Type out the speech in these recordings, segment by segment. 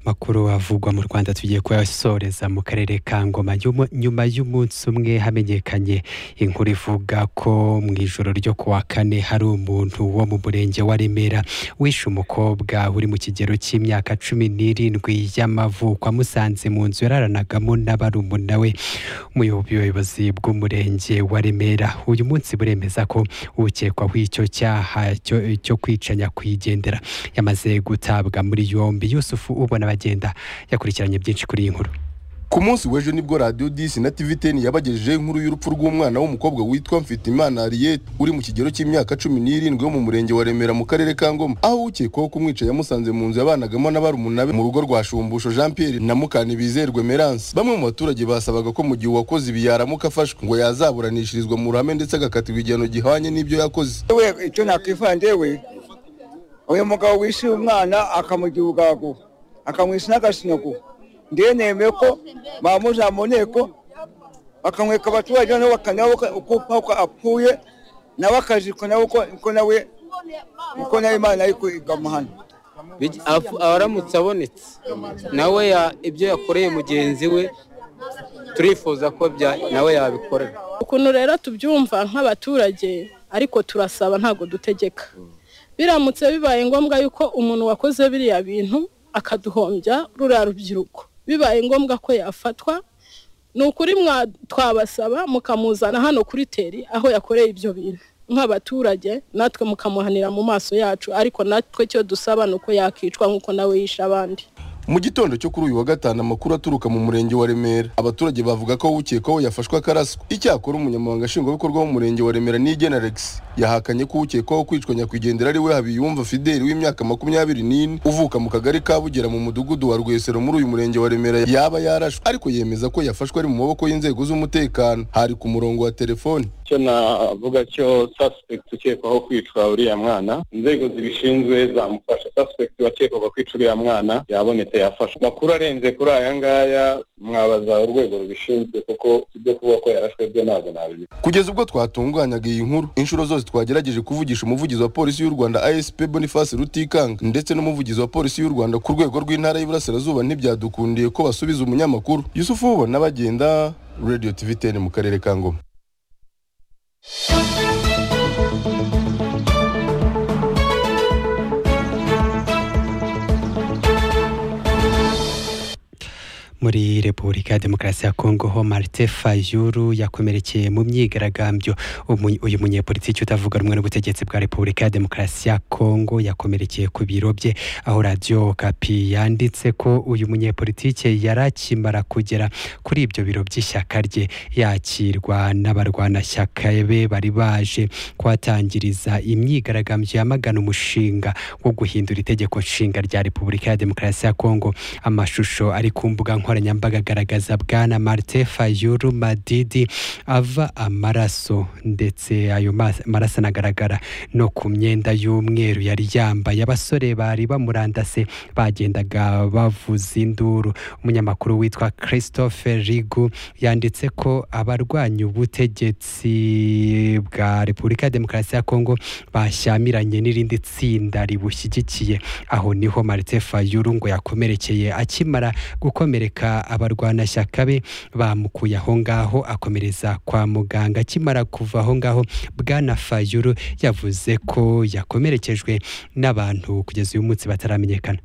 makuru avugwa mu rwanda tugiye kuyasoreza mu karere ka ngoma Nyuma- nyuma y'umunsi umwe hamenyekanye inkuru ivuga ko mu ijoro ryo ku wa kane hari umuntu wo mu murenge wa remera wishe umukobwa uri mu kigero cy'imyaka cumi n'irindwi y'amavuko amusanze mu nzu yararanagamo na barumuna we umuyobozi bw'umurenge wa remera uyu munsi buremeza ko ukekwaho icyo cyaha cyo- cyo kwica nyakwigendera yamaze gutabwa muri yombi yusufu ubona bagenda yakurikiranye byinshi kuri iyi nkuru ku munsi w'ejo nibwo radiyo disi na tivi teni yabagejejeho inkuru y'urupfu rw'umwana w'umukobwa witwa mfitimana ariyete uri mu kigero cy'imyaka cumi n'irindwi wo mu murenge wa remera mu karere ka ngoma aho ukekwaho kumwica yamusanze mu nzu yabanagamo na barumuna be mu rugo rwa shumbusho jean pierre na mukani bizerwe meranse bamwe mu baturage basabaga ko mu gihe uwakoze ibi yaramuka afashwe ngo yazaburanishirizwa mu ruhame ndetse agakatirwa igihano gihwanye n'ibyo yakoze we icyo nakwifuza ndewe uyu mugabo wishe umwana akamugira urugago akamwishe n'agasinyago ndewe nemeye ko bamuja mu nteko bakamweka abaturage nabo bakanabo uko apfuye nawe akajiko nawe uko uko nawe uko nawe imana ariko igamuhana Bigi- afu- aramutse abonetse nawe ya- ibyo yakoreye mugenzi we turifuza ko bya- nawe yabikorera ukuntu rero tubyumva nk'abaturage ariko turasaba ntabwo dutegeka biramutse bibaye ngombwa yuko umuntu wakoze biriya bintu akaduhombya ruriya rubyiruko bibaye ngombwa ko yafatwa ni ukuri mwa- twabasaba mukamuzana hano kuri teri aho yakoreye ibyo bintu nk'abaturage natwe mukamuhanira mu maso yacu ariko natwe icyo dusaba ni uko yakicwa nk'uko nawe yishe abandi mu gitondo cyo kuri uyu wa gatanu amakuru aturuka mu murenge wa remera abaturage bavuga ko ukekwaho yafashwe akaraswa icyakora umunyamabanga nshingwabikorwa w'umurenge wa remera nigena alex yahakanye ko ukekwaho kwicwa nyakwigendera ari we habiyumva fideli w'imyaka makumyabiri n'ine uvuka mu kagari ka bugera mu mudugudu wa rwesero muri uyu murenge wa remera yaba yarashwe ariko yemeza ko yafashwe ari mu maboko y'inzego z'umutekano hari ku murongo wa telefoni icyo navuga cyo suspect ukekwaho kwicwa uriya mwana inzego zibishinzwe zamufasha suspect wakekwaga kwica uriya mwana yabonetse yafashwe makuru arenze kuri aya ngaya mwabaza urwego rubishinzwe kuko ibyo kuvuga ko yarashwe byo ntabwo nabizi kugeza ubwo twatunganyaga iyi nkuru inshuro zose twagerageje kuvugisha umuvugizi wa polisi y'u rwanda asp boniface rutikanga ndetse n'umuvugizi wa polisi y'u rwanda ku rwego rw'intara y'iburasirazuba ntibyadukundiye ko basubiza umunyamakuru yusufu ubona bagenda radio tv 10 mu karere ka ngoma muri repubulika ya demokarasi ya kongo ho marite fayuru yakomerekeye mu myigaragambyo Umu- uyu munyepolitiki utavuga rumwe n'ubutegetsi bwa repubulika ya demokarasi ya kongo yakomerekeye ku biro bye aho radiyo kapi yanditse ko uyu munyepolitiki yari akimara kugera kuri ibyo biro by'ishyaka rye yakirwa n'abarwanashyaka be bari baje kuhatangiriza imyigaragambyo yamagana umushinga wo guhindura itegeko nshinga rya repubulika ya demokarasi ya kongo amashusho ari ku mbuga nkoranyambaga agaragaza bwana marite fayuru madidi ava amaraso ndetse ayo mas- maraso anagaragara no ku myenda y'umweru yari yambaye abasore bari bamurandase bagendaga bavuza induru umunyamakuru witwa christophe rigu yanditse ko abarwanya ubutegetsi bwa repubulika ya demokarasi ya kongo bashyamiranye n'irindi tsinda ribushyigikiye aho niho marite fayuru ngo yakomerekeye akimara gukomereka abarwanashyaka be bamukuye aho ngaho akomereza kwa muganga akimara kuva aho ngaho bwana fayuru yavuze ko yakomerekejwe n'abantu kugeza uyu munsi bataramenyekana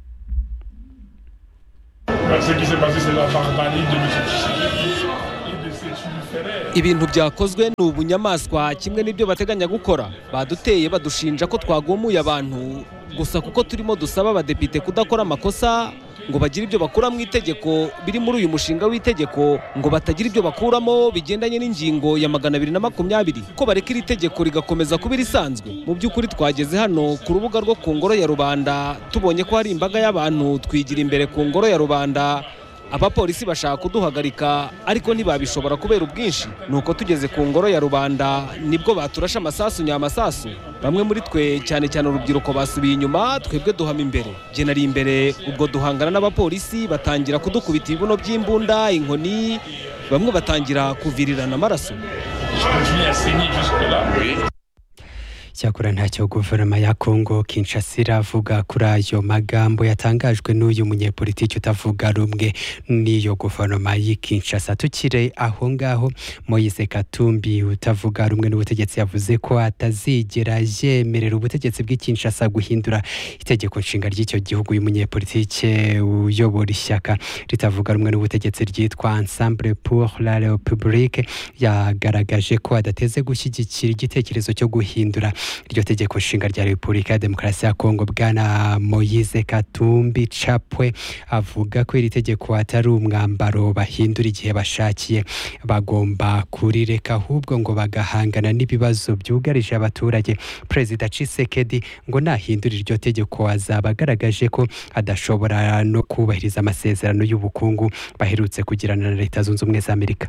Ce qui s'est passé, c'est la barbarie de M. Tshisekedi et de ses tunniféraires. ibintu byakozwe ni ubunyamaswa kimwe n'ibyo bateganya gukora baduteye badushinja ko twagumuye abantu gusa kuko turimo dusaba abadepite kudakora amakosa ngo bagire ibyo bakura mu itegeko biri muri uyu mushinga w'itegeko ngo batagira ibyo bakuramo bigendanye n'ingingo ya magana abiri na makumyabiri ko bareka iri tegeko rigakomeza kuba irisanzwe mu by'ukuri twageze hano ku rubuga rwo ku ngoro ya rubanda tubonye ko hari imbaga y'abantu twigira imbere ku ngoro ya rubanda abapolisi bashaka kuduhagarika ariko ntibabishobora kubera ubwinshi nuko tugeze ku ngoro ya rubanda nibwo baturashe amasasu nyamasasu bamwe muri twe cyane cyane urubyiruko basubiye inyuma twebwe duhama imbere jye nari imbere ubwo duhangana n'abapolisi batangira kudukubita ibibuno by'imbunda inkoni bamwe batangira kuvirirana amaraso Je continue à saigner jusque-là. cyakora ntacyo guverinoma ya kongo kinshasa iravuga kuri ayo magambo yatangajwe n'uyu munyepolitiki utavuga rumwe n'iyo guverinoma y'i kinshasa tukire aho ngaho moyise katumbi utavuga rumwe n'ubutegetsi yavuze ko atazigera yemerera ubutegetsi bw'i kinshasa guhindura itegeko nshinga ry'icyo gihugu uyu munyepolitike uyobora ishyaka ritavuga rumwe n'ubutegetsi ryitwa ensemble pour la republique yagaragaje ko adateze gushyigikira igitekerezo cyo guhindura iryo tegeko nshinga rya repubulika ya demokarasi ya kongo bwana moyize katumbi capwe avuga ko iri tegeko atari umwambaro bahindura igihe bashakiye bagomba kurireka ahubwo ngo bagahangana n'ibibazo byugarije abaturage perezida cisekedi ngo nahindura iryo tegeko azaba agaragaje ko adashobora no kubahiriza amasezerano y'ubukungu baherutse kugirana na leta zunze ubumwe za amerika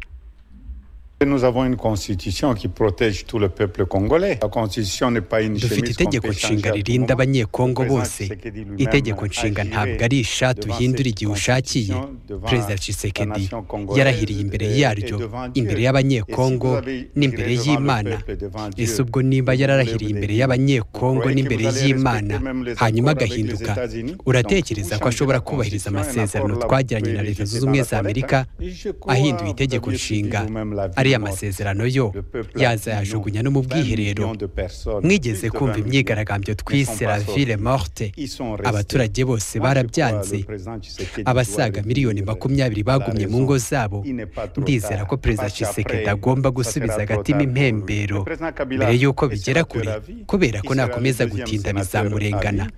Nous avons une constitution qui protège tout le peuple congolais. La constitution n'est pas une dufite chemise qu'on itegeko peut changer nshinga à tout ririnda moment. abanyekongo Président bose Tshisekedi lui-même itegeko nshinga agiré ntabwo ari ishati devant uhindura cette igihe ushakiye constitution, devant perezida la Tshisekedi nation congolaise yarahiriye imbere et yaryo devant imbere Dieu. y'abanyekongo Et si vous avez n'imbere juré devant y'imana le peuple, devant Dieu, ese ubwo niba vous yararahiriye voulez imbere vous y'abanyekongo croyez que n'imbere vous allez y'imana respecter même les hanyuma accords avec les agahinduka États-Unis? Donc, uratekereza vous ko ashobora changez la kubahiriza constitution, amasezerano un accord twageranye là, na vous leta pouvez zunze ubumwe les za jeter dans la amerika toilette, hein? Je crois, ahinduye itegeko vous avez nshinga suivi vous-même la vie ariya morte. masezerano yo Le peuple a dit non. yazayajugunya no mu 20 bwiherero millions de personnes, mwigeze plus de kumva 20 imyigaragambyo millions twise ne sont la pas sortis. ville morte Ils sont restés. abaturage bose Moi, je barabyanze crois le président Tshisekedi doit abasaga revenir. miliyoni makumyabiri La bagumye mu raison, ngo zabo il n'est pas trop ndizera tard. ko perezida Parce Tshisekedi qu'après, agomba ça sera gusubiza trop agatima tard pour lui. impembero Le président Kabila mbere y'uko est bigera sénateur kure à vie. kubera ko Il sera le nakomeza deuxième gutinda sénateur bizamurengana à vie.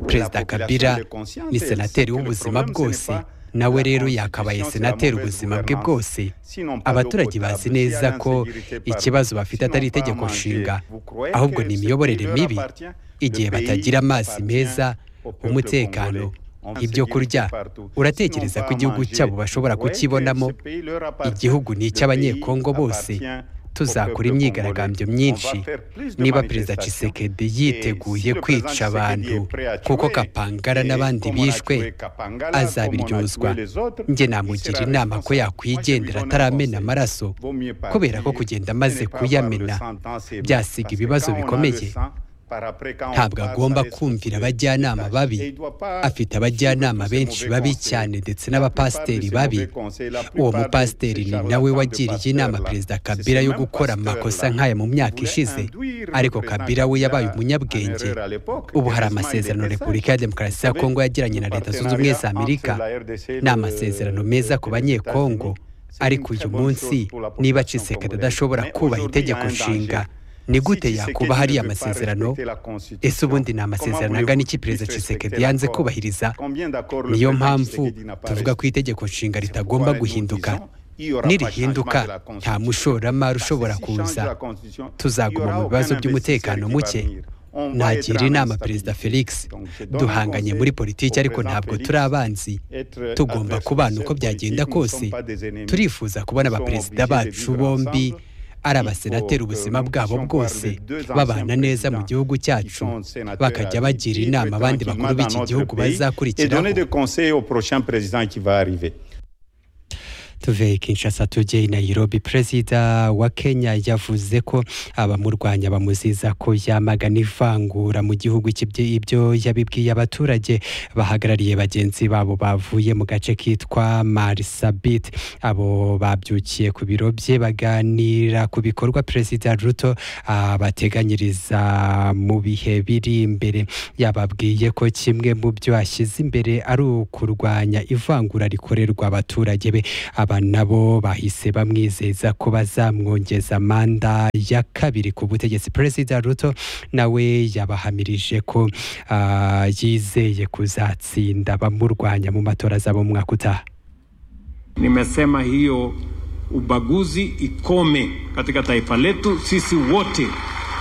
perezida La population kabira est consciente, ni elle senateri sait que le w'ubuzima problème, ce n'est bwose pas nawe la rero constitution, yakabaye c'est la senateri mauvaise ubuzima bwe gouvernance. bwose Sinon pas abaturage d'eau bazi potable, neza s'il y a ko l'insécurité par- ikibazo bafite atari sinon pas itegeko manger. nshinga Vous croyez ahubwo que ni ce qui imiyoborere leur mibi appartient, igihe le pays batagira amazi appartient meza au peuple umutekano congolais. ibyo kurya Insécurité uratekereza ko partout. igihugu Sinon cyabo pas bashobora manger. kukibonamo Vous voyez que ce pays leur appartient. igihugu ni Le icy'abanyekongo pays bose appartient au tuzakora peuple imyigaragambyo congolais. myinshi On va faire plus de niba perezida manifestations. Tshisekedi Et si yiteguye le président kwica Tshisekedi abantu est prêt à tuer, kuko kapangara eh, n'abandi comme on a bishwe tué Kapangala, azabiryozwa comme on a tué les autres, njye il namugira sera inama ko responsable. yakwigendera Moi, je lui donne ataramena conseil. amaraso Vaut mieux partir kubera ko kugenda et amaze ne pas kuyamena avoir le sang dans ses mains. byasiga Parce que ibibazo quand on a le bikomeye sang, par après, quand on ntabwo passe, agomba ça laisse kumvira couler. abajyanama babi Et il doit pas afite suivre abajyanama tous ces benshi mauvais babi conseils. cyane ndetse La plupart de n'abapasiteri ces babi mauvais conseils, la uwo plupart de mupasiteri ces ni charlatans nawe de wagiriye inama pasteurs-là, perezida c'est kabira ce yo même gukora pasteur-là amakosa nk'aya mu myaka voulait ishize induire le ariko président kabira we Kabila yabaye en umunyabwenge erreur à l'époque. ubu hari Heureusement, il amasezerano était sage. repubulika ya demokarasi ya Vous savez, kongo yagiranye na le leta zunze ubumwe za partenariat amerika entre la RDC ni le- amasezerano meza ku les banyekongo États-Unis. ariko C'est une uyu très bonne munsi chose pour la population niba cisekedi congolaise. adashobora Mais kubaha aujourd'hui, il y a itegeko un nshinga danger. ni Si gute Tshisekedi yakuba ne hariya veut pas amasezerano respecter la Constitution, ese ubundi ni comment amasezerano voulez-vous angana iki qu'il perezida puisse cisekedi respecter yanze l'accord? kubahiriza Combien d'accords le niyo président mpamvu Tshisekedi n'a pas tuvuga ko respecté? itegeko nshinga C'est ritagomba pourquoi nous guhinduka disons, il y aura pas nirihinduka changement de la nta Constitution. mushoramari Parce que ushobora si change kuza la Constitution, il y tuzaguma mu aura aucun bibazo investisseur by'umutekano qui va muke venir. On va être nagira en inama instabilité. perezida felix Donc, je donne un duhanganye conseil muri au politiki ariko président ntabwo Félix, turi abanzi être tugomba adversaire kubana uko politique, byagenda nous ne kose sommes pas des ennemis. turifuza kubona Nous sommes abaperezida obligés de bacu vivre bombi ensemble. ari Il faut abasenateri que ubuzima nous bwabo puissions bwose parler deux anciens babana neza mu présidents gihugu qui cyacu sont sénateurs bakajya à vie, bagira vivre inama abandi tranquillement bakuru dans b'iki notre gihugu pays et bazakurikiraho donner des conseils au prochain président qui va arriver. tuve kinshasa tujye i nairobi perezida wa kenya yavuze ko abamurwanya bamuziza ko yamagana ivangura mu gihugu cy'ibyo ibyo yabibwiye abaturage bahagarariye bagenzi babo bavuye mu gace kitwa marisabit abo babyukiye ku biro bye baganira ku bikorwa perezida ruto abateganyiriza mu bihe biri imbere yababwiye ko kimwe mu byo ashyize imbere ari ukurwanya ivangura rikorerwa abaturage be aba nabo bahise bamwizeza ko bazamwongeza manda ya kabiri ku butegetsi perezida ruto nawe yabahamirije ko ah, yizeye kuzatsinda abamurwanya mu matora zabo mu mwaka utaha Nimesema hiyo ubaguzi ikome katika taifa letu. Sisi wote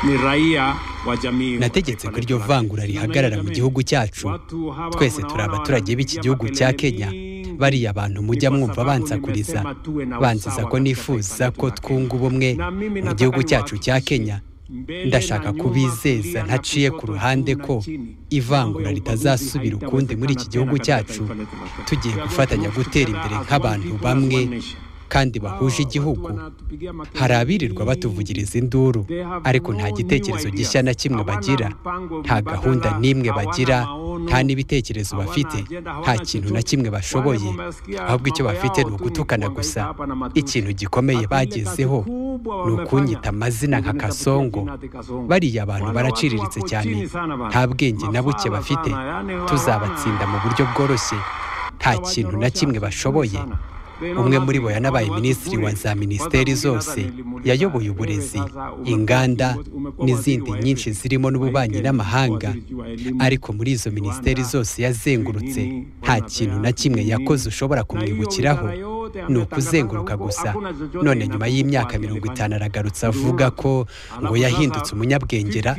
ni raia wa jamii. wa nategetse taifa ko iryo letu la vangura Kenya. rihagarara mu Jamii, gihugu cyacu watu hawa twese mnaona turi abaturage b'iki wanapigia gihugu cya makelele kenya mingi. bariya bantu Ni mujya kwa mwumva sababu bansakuriza nimesema tuwe na bansiza usawa ko katika nifuza taifa letu ko la Kenya. twunga ubumwe Na mimi mu nataka gihugu cyacu cya niwahakikishie, kenya mbele na ndashaka nyuma, kubizeza kulia na ntaciye ku kushoto, ruhande juu na ko chini. ivangura Mambo ya ubaguzi ritazasubira ukundi muri iki haitawezekana gihugu tena katika taifa letu la Kenya. We are cyacu tugiye going to gufatanya work gutera together imbere as one nk'abantu people, as bamwe one nation. kandi bahuje igihugu hari abirirwa batuvugiriza induru ariko nta gitekerezo gishya na kimwe bagira nta gahunda n'imwe bagira nta n'ibitekerezo bafite nta kintu na kimwe bashoboye ahubwo icyo bafite ni ugutukana gusa ikintu gikomeye bagezeho ni ukunyita amazina nka kasongo bariya abantu baraciriritse cyane nta bwenge na buke bafite tuzabatsinda mu buryo bworoshye nta kintu na kimwe bashoboye umwe muri bo yanabaye minisitiri wa za minisiteri zose yayoboye uburezi inganda n'izindi nyinshi zirimo n'ububanyi n'amahanga ariko muri izo minisiteri zose yazengurutse nta kintu na kimwe yakoze ushobora kumwibukiraho ni ukuzenguruka gusa none nyuma y'imyaka mirongo itanu aragarutse avuga ko ngo yahindutse umunyabwengera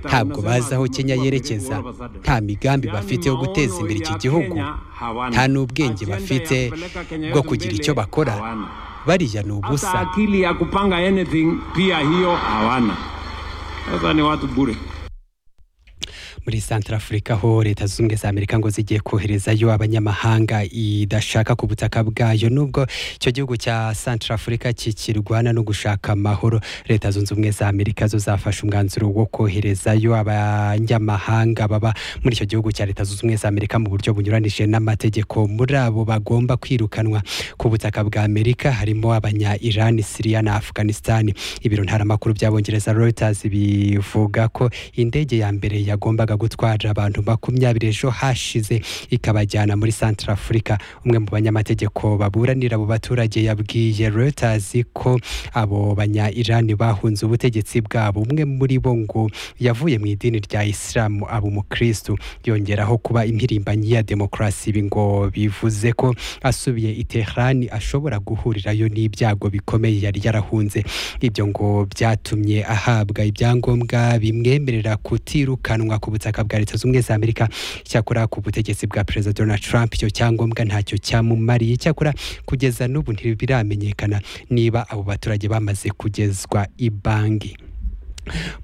ntabwo bazi aho kenya yerekeza nta migambi bafite yo guteza imbere iki gihugu nta n'ubwenge bafite bwo kugira icyo bakora bariya ni ubusa akili ya kupanga anything pia hiyo hawana sasa ni watu bure muri santara afurika ho leta zunze ubumwe za amerika ngo zigiye koherezayo abanyamahanga idashaka ku butaka bwayo nubwo icyo gihugu cya santara afurika kikirwana no gushaka amahoro leta zunze ubumwe za amerika zo zafashe umwanzuro wo koherezayo abanyamahanga baba muri icyo gihugu cya leta zunze ubumwe za amerika mu buryo bunyuranije n'amategeko muri abo bagomba kwirukanwa ku butaka bwa amerika harimo abanya irani siriya na afganisitani ibiro ntaramakuru by'abongereza reuters bivuga ko indege ya mbere yagombaga yagombaga gutwara abantu makumyabiri ejo hashize ikabajyana muri santara afurika umwe mu banyamategeko baburanira abo baturage yabwiye reuters ko abo banya irani bahunze ubutegetsi bwabo umwe muri bo ngo yavuye mu idini rya isilamu aba umukristu yongeraho kuba impirimbanyi ya demokarasi ibi ngo bivuze ko asubiye i teherani ashobora guhurirayo n'ibyago bikomeye yari yarahunze ibyo ngo byatumye ahabwa ibyangombwa bimwemerera kutirukanwa ku butaka ubutaka bwa leta zunze ubumwe za amerika icyakora ku butegetsi bwa perezida donald trump icyo cyangombwa ntacyo cyamumariye icyakora kugeza n'ubu ntibiramenyekana niba abo baturage bamaze kugezwa i banki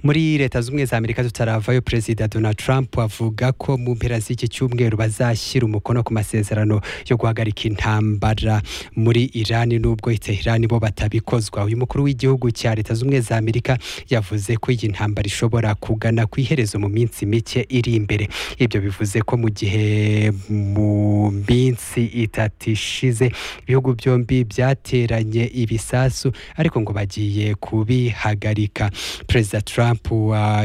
muri leta zunze ubumwe za amerika tutaravayo perezida donald trump avuga ko mu mpera z'iki cyumweru bazashyira umukono ku masezerano yo guhagarika intambara muri irani n'ubwo iterani bo batabikozwa uyu mukuru w'igihugu cya leta zunze ubumwe za amerika yavuze ko iyi ntambara ishobora kugana ku iherezo mu minsi mike iri imbere ibyo bivuze ko mu gihe mu minsi itatu ishize ibihugu byombi byateranye ibisasu ariko ngo bagiye kubihagarika perezida perezida trump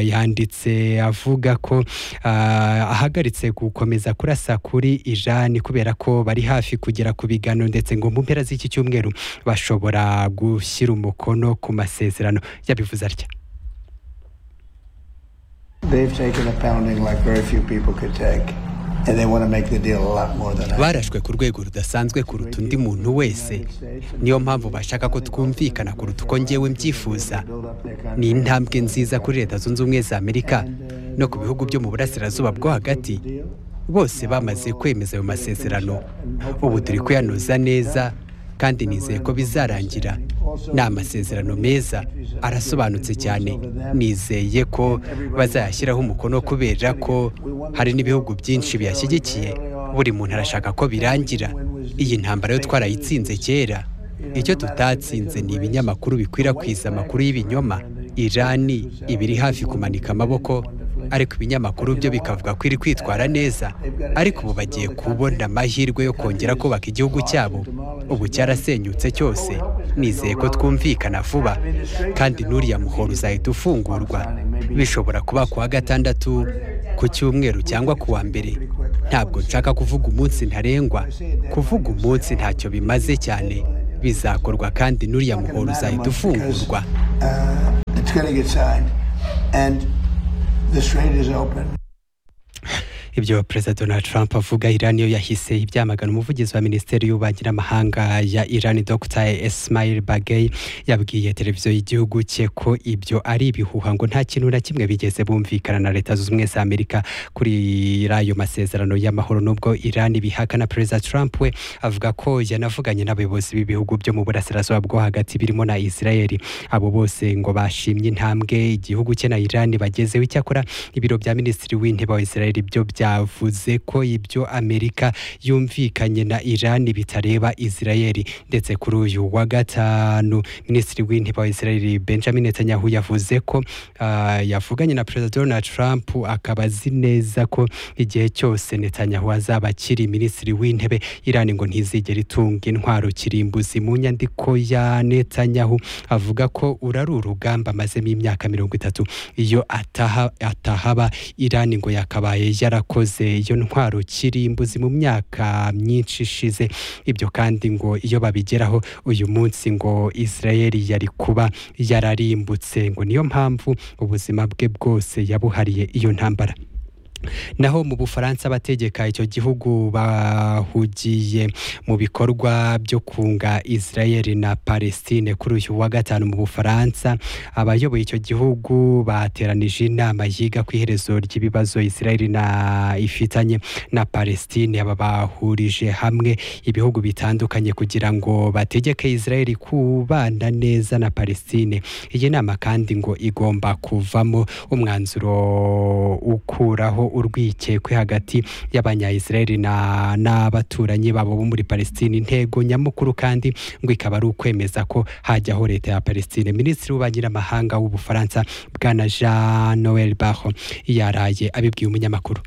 yanditse avuga ko ahagaritse gukomeza kurasa kuri irani kubera ko bari hafi kugera ku bigano ndetse ngo mu mpera z'iki cyumweru bashobora gushyira umukono ku masezerano yabivuze atya They've taken a pounding like very few people could take. And they want to make the deal a lot more than I barashwe ku rwego rudasanzwe kuruta undi muntu wese niyo mpamvu bashaka ko twumvikana kuruta uko ngewe mbyifuza ni intambwe nziza kuri leta zunze ubumwe za amerika no ku bihugu byo mu burasirazuba bwo hagati bose bamaze kwemeza ayo masezerano ubu turi kuyanoza neza kandi nizeye ko bizarangira ni amasezerano meza arasobanutse cyane nizeye ko bazayashyiraho umukono kubera ko hari n'ibihugu byinshi biyashyigikiye buri muntu arashaka ko birangira iyi ntambara yo twarayitsinze kera icyo tutatsinze ni ibinyamakuru bikwirakwiza amakuru y'ibinyoma irani ibiri hafi kumanika amaboko ariko ibinyamakuru byo bikavuga ko iri kwitwara neza ariko ubu bagiye kubona amahirwe yo kongera kubaka igihugu cyabo ubu cyarasenyutse cyose nizeye ko twumvikana vuba kandi n'uriya muhoro uzahita ufungurwa bishobora kuba ku wa gatandatu ku cyumweru cyangwa ku wa mbere ntabwo nshaka kuvuga umunsi ntarengwa kuvuga umunsi ntacyo bimaze cyane bizakorwa kandi n'uriya muhoro uzahita ufungurwa The strait is open. ibyo perezida donald trump avuga irani yo yahise ibyamagana umuvugizi wa minisiteri y'ububanyi n'amahanga ya irani dr esmail bagay yabwiye televiziyo y'igihugu cye ko ibyo ari ibihuha ngo nta kintu na kimwe bigeze bumvikana na leta zunze ubumwe za amerika kuri ayo masezerano y'amahoro nubwo irani bihakana perezida trump we avuga ko yanavuganye n'abayobozi b'ibihugu byo mu burasirazuba bwo hagati birimo na israel abo bose ngo bashimye intambwe igihugu cye na irani bagezeho icyakora ibiro bya minisitiri w'intebe wa israel byo bya byavuze ko ibyo amerika yumvikanye na iran bitareba israel ndetse kuri uyu wa gatanu minisitiri w'intebe wa israel benjamin netanyahu yavuze ko ah, yavuganye na perezida donald trump akaba azi neza ko igihe cyose netanyahu azaba akiri minisitiri w'intebe iran ngo ntizigera itunga intwaro kirimbuzi mu nyandiko ya netanyahu avuga ko uru ari urugamba amazemo imyaka mirongo itatu iyo ataha- atahaba iran ngo yakabaye yarakoze iyo ntwaro kirimbuzi mu myaka myinshi ishize ibyo kandi ngo iyo babigeraho uyu munsi ngo israel yari kuba yararimbutse ngo niyo mpamvu ubuzima bwe bwose yabuhariye iyo ntambara naho mu bufaransa abategeka icyo gihugu bahugiye mu bikorwa byo kunga israel na palestine kuri uyu wa gatanu mu bufaransa abayoboye icyo gihugu bateranije inama yiga ku iherezo ry'ibibazo israel na ifitanye na palestine aba bahurije hamwe ibihugu bitandukanye kugira ngo bategeke israel kubana neza na palestine iyi nama kandi ngo igomba kuvamo umwanzuro ukuraho urwikekwe hagati y'abanyayisraeli na- n'abaturanyi babo bo muri palestine intego nyamukuru kandi ngo ikaba ari ukwemeza ko hajyaho leta ya palestine minisitiri w'ububanyi n'amahanga w'ubufaransa bwana jean noel barro yaraye abibwiye umunyamakuru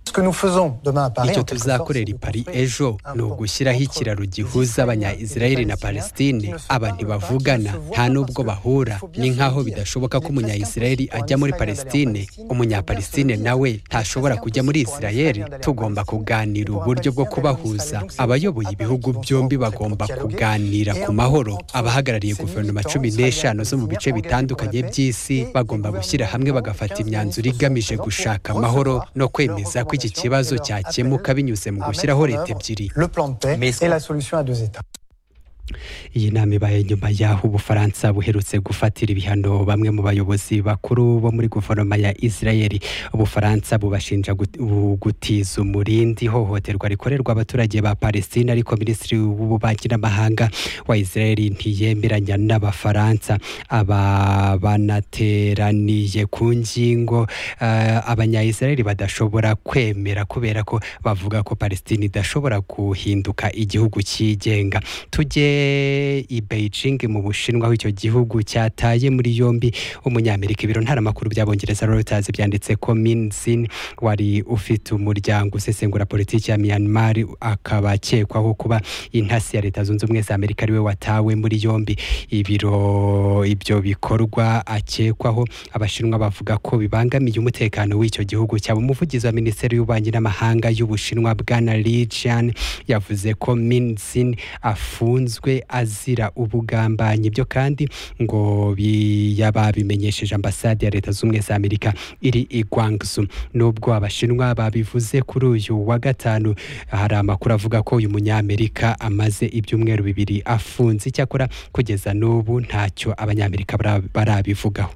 Ce que nous faisons demain à Paris, icyo en quelque sorte, tuzakorera i paris ejo ni ugushyiraho ikiraro gihuza abanyayisirayeli na palestine aba ntibavugana nta n'ubwo bahura ni nk'aho bidashoboka ko umunyayisirayeli ajya muri palestine umunyapalestine nawe ntashobora kujya muri isirayeli tugomba kuganira uburyo bwo kubahuza abayoboye ibihugu byombi bagomba kuganira ku mahoro abahagarariye guverinoma cumi n'eshanu zo mu bice bitandukanye by'isi bagomba gushyira hamwe bagafata imyanzuro igamije gushaka amahoro no kwemeza ko iki kibazo cyakemuka binyuze mu gushyiraho leta ebyiri le plan de paix et la solution à deux États. iyi nama ibaye nyuma y'aho ubufaransa buherutse gufatira ibihano bamwe mu bayobozi bakuru bo muri guverinoma ya israeli ubufaransa bubashinja gut- bu- gutiza umurindi ihohoterwa rikorerwa abaturage ba palestine ariko minisitiri w'ububanyi n'amahanga wa israeli ntiyemeranya n'abafaransa aba banateraniye ku ngingo eh, abanyayisraeli badashobora kwemera kubera ko bavuga ko palestine idashobora guhinduka igihugu cyigenga tujye i beijing mu bushinwa aho icyo gihugu cyataye muri yombi umunyamerika ibiro ntaramakuru by'abongereza reuters byanditse ko minzin wari ufite umuryango usesengura politiki ya myanmar akaba akekwaho kuba intasi ya leta zunze ubumwe za amerika ariwe watawe muri yombi ibiro ibyo bikorwa akekwaho abashinwa bavuga ko bibangamiye umutekano w'icyo gihugu cyabo umuvugizi wa minisiteri y'ububanyi n'amahanga y'ubushinwa bwana lijian yavuze ko minzin afunzwe azira ubugambanyi ibyo kandi ngo bi- yababimenyesheje ambasade ya leta z'ubumwe za amerika iri i guangzhou nubwo abashinwa babivuze kuri uyu wa gatanu hari amakuru avuga ko uyu munyamerika amaze ibyumweru bibiri afunze icyakora kugeza n'ubu ntacyo abanyamerika bara- barabivugaho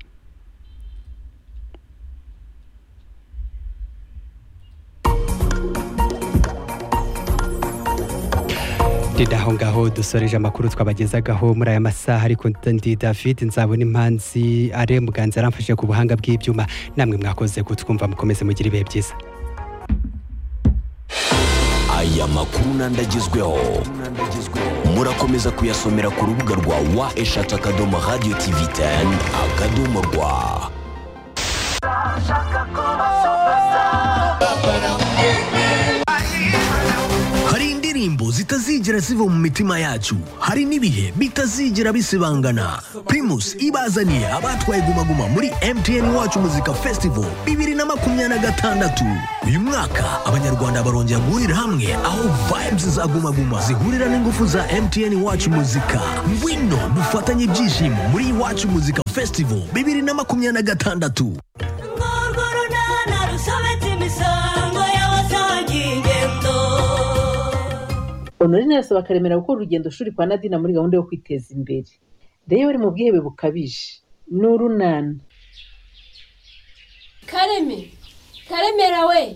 Dida aho ngaho dusoreje amakuru twabagezagaho muri aya masaha ariko ndi David nzabona impanzi are muganza aramfashe ku buhanga bw'ibyuma namwe mwakoze kutwumva mukomeze mugire ibihe byiza aya makuru n'andi agezweho murakomeza kuyasomera ku rubuga rwa wa eshatu akadomo radiyo tivi teni akadomo rwa hari indirimbo zitazigera ziva mu mitima yacu hari n'ibihe bitazigera bisibangana primus ibazaniye abatwaye gumaguma muri mtn wacu muzika festival bibiri na makumyabiri na gatandatu uyu mwaka abanyarwanda barongera guhurira hamwe aho vibes za gumaguma zihurira n'ingufu za mtn wacu muzika ngwino dufatanye ibyishimo muri iwacu muzika festival bibiri na makumyabiri na gatandatu honorine arasaba karemera gukora urugendo shuri kwa nadina muri gahunda yo kwiteza imbere rero bari mu bwihebe bukabije ni urunana kareme karemera we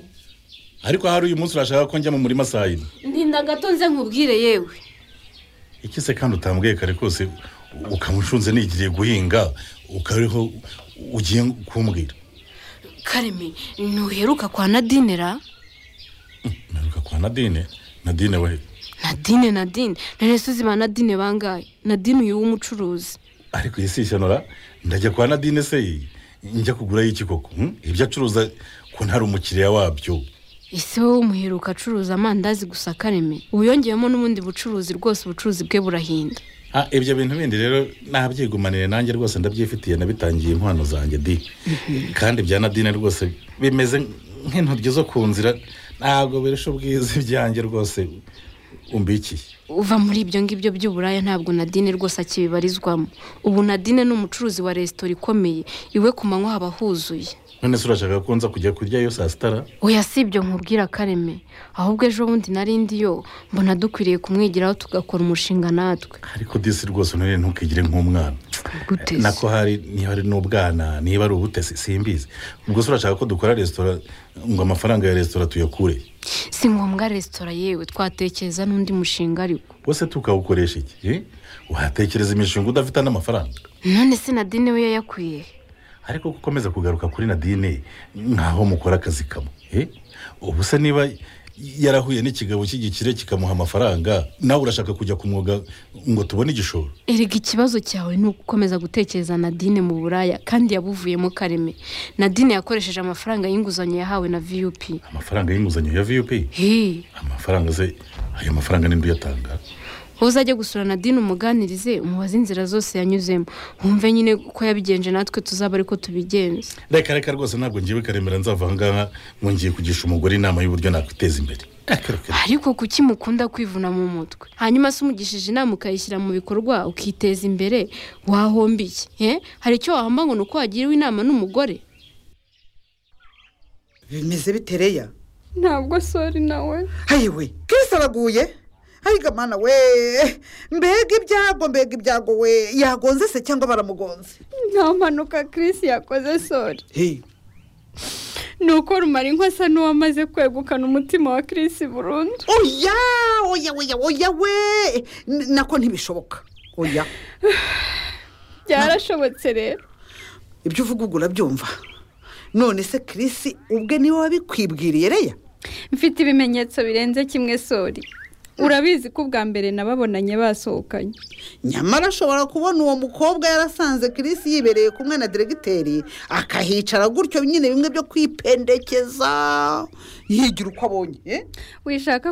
ariko hari uyu munsi urashaka ko njya mu murima saa yine ndinda gatonze nkubwire yewe iki se kandi utambwiye kare kose ukamushunze nigiriye guhinga ukariho ugiye kumbwira kareme ntuheruka kwa nadinera kwa nadine nadine we nadine nadine none se uzima nadine bangaye nadine uyu w'umucuruzi ariko iyi si ishyano ndajya kwa nadine se njya kugura iki koko hmm? ibyo acuruza ko ntari umukiriya wabyo ese wowe umuheruka acuruza amandazi gusa kareme ubu yongeyemo n'ubundi bucuruzi rwose ubucuruzi bwe burahinda Ah, ibyo bintu bindi rero nabyigumanire nanjye rwose ndabyifitiye nabitangiye impano zanjye di kandi bya nadine rwose bimeze nk'intoryi zo ku nzira ntabwo birusha ubwiza ibyanjye rwose umbikiye uva muri ibyo ngibyo by'uburaya ntabwo nadine rwose akibibarizwamo ubu nadine ni umucuruzi wa resitora ikomeye iwe ku manywa haba huzuye none se urashaka ko nza kujya kurya iyo saa sitara oya si ibyo nkubwira kareme ahubwo ejo bundi narindi yo mbona dukwiriye kumwigiraho tugakora umushinga natwe ariko disi rwose none ntukigire nk'umwana Gute se? nako hari niba ari n'ubwana niba ari ubutesi simbizi ubwo se urashaka ko dukora resitora ngo amafaranga ya resitora tuyakure si ngombwa resitora yewe twatekereza n'undi mushinga ariko wese tukawukoresha iki eh? watekereza imishinga udafite n'amafaranga none se nadine we yayakwiye ariko ko ukomeza kugaruka kuri nadine nkaho mukora akazi kamwe eh? ubu se niba yarahuye n'ikigabo cy'igikire kikamuha amafaranga nawe urashaka kujya ku mwuga ngo tubone igishoro erega ikibazo cyawe ni ugukomeza gutekereza nadine mu buraya kandi yabuvuyemo kareme nadine yakoresheje amafaranga y'inguzanyo yahawe na vup amafaranga y'inguzanyo ya vup Hii. amafaranga se ayo mafaranga ninde uyatanga wowe uzajya gusura nadine umuganirize umubaze inzira zose yanyuzemo wumve nyine ko yabigenje natwe tuzaba ariko tubigenza reka reka rwose ntabwo ngiye karemera nzava aha ngaha ngo ngiye kugisha umugore inama y'uburyo nakwiteza imbere ariko kuki mukunda kwivuna mu mutwe hanyuma se umugishije inama ukayishyira mu bikorwa ukiteza imbere wahombiye eh? hari icyo wahomba ngo ni uko wagiriwe inama n'umugore bimeze bite reya ntabwo sori nawe hayiwe kirisi araguye ariko mana we mbega ibyago mbega ibyago we yagonze se cyangwa baramugonze nta mpanuka Chris yakoze sori ni uko rumara inka asa n'uwamaze kwegukana umutima wa Chris burundu oya oya oya oya we N- nako ntibishoboka oya byarashobotse rero ibyo uvuga ubwo urabyumva none se kirisi ubwe niwe wabikwibwiriye reya mfite ibimenyetso birenze kimwe sori urabizi ko ubwa mbere nababonanye basohokanye nyamara ashobora kubona uwo mukobwa yarasanze kirisi yibereye kumwe na diregiteri akahicara gutyo nyine bimwe byo kwipendekeza yigira uko abonye eh? wishaka